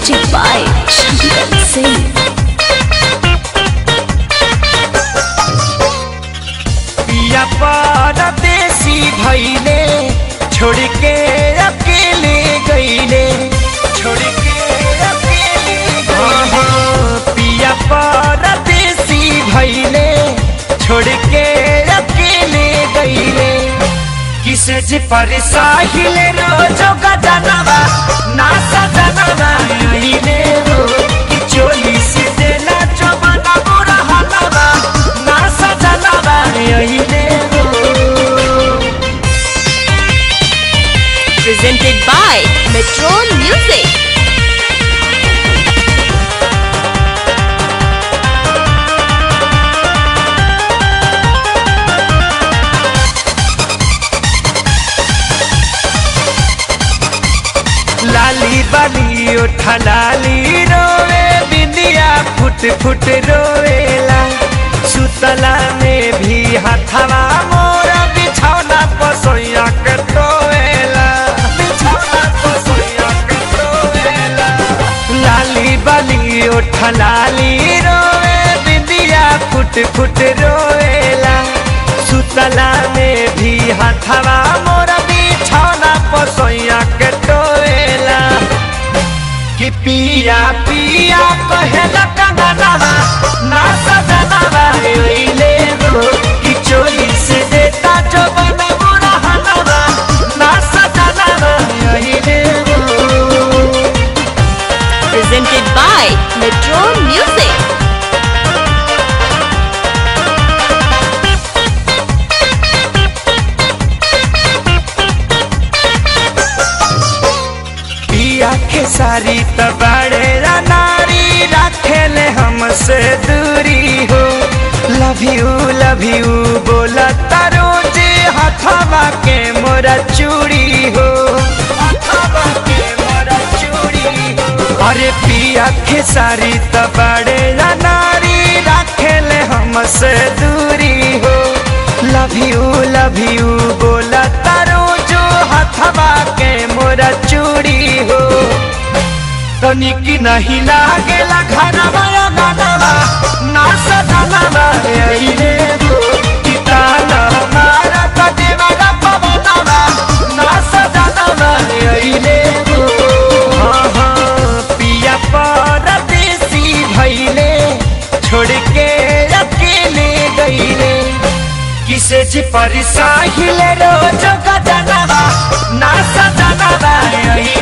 Music by Shankar Singh. पिया परदेसी भैले छोड़ के अकेले गईले छोड़ के अकेले गईले पिया परदेसी भैले छोड़ के अकेले गईले किसे जी पर साहिल रोजो गजनवा ना सजनवा आईले हो कि चोली से देना चमना बुरा हलवा ना सजनवा आईले हो Presented by Metro Music. लाली बाली उठा लाली रोवे बिंदिया फुट फुट रोवेला सुतला में भी हथवा मोरा बिछौना पसोया के टोवेला बिछौना पसोया के टोवेला लाली बाली उठा लाली रोवे बिंदिया फुट फुट रोवेला सुतला में भी हथवा मोरा बिछौना पसोया के टोवेला कि पिया पिया कहेला कंगनवा ना सजनवा ओइले हो कि चोली से देता जो बना बुरा हनवा ना सजनवा ओइले हो Presented by Metro Music. पिया के सारी तबाड़े नारी रखेले हमसे दूरी हो लव यू लव यू बोला तारो जे हथवा के मोरा चूड़ी हो हथवा के मोरा चूड़ी हो अरे पिया के सारी तबाड़े नारी रखेले हमसे दूरी हो लव यू लव यू बोला तारो जो हथवा के मोरा चूड़ी हो तनिक नहीं लागेला घरवा या गानवा ना सजनवा अइले हो कि ताना मारा कदेवा ना पवनवा ना सजनवा अइले हो हाँ हाँ पिया परदेसी भइले छोड़ के अकेले गईले किसे जी पर साहिले रोज गजनवा ना सजनवा अइले